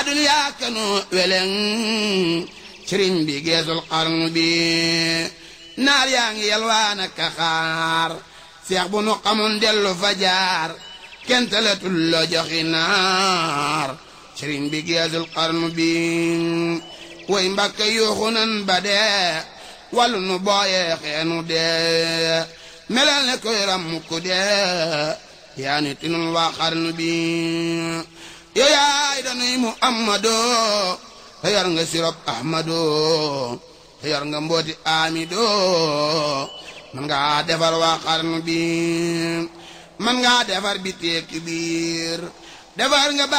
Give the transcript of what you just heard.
duniyaa kanu weleng sëriñ bi geesul xarnu bi naar yaa ngi yalwaan ak xaar seex bu nu xamoon dellu fa jaar kenn talatul la joxi naar sëriñ bi geesul xarnu bi way mbàkke yuuxu nan ba dee wàllu nu booyee xeenu dee melal ne koy ram ku dee yaa ni tinul waa xarnu bi yow yaay danuy muhammadoo te yor nga sirop ahmadoo te yor nga mbooti amidoo man ngaa defar waa xarnu bi man ngaa defar bi teeki biir defar nga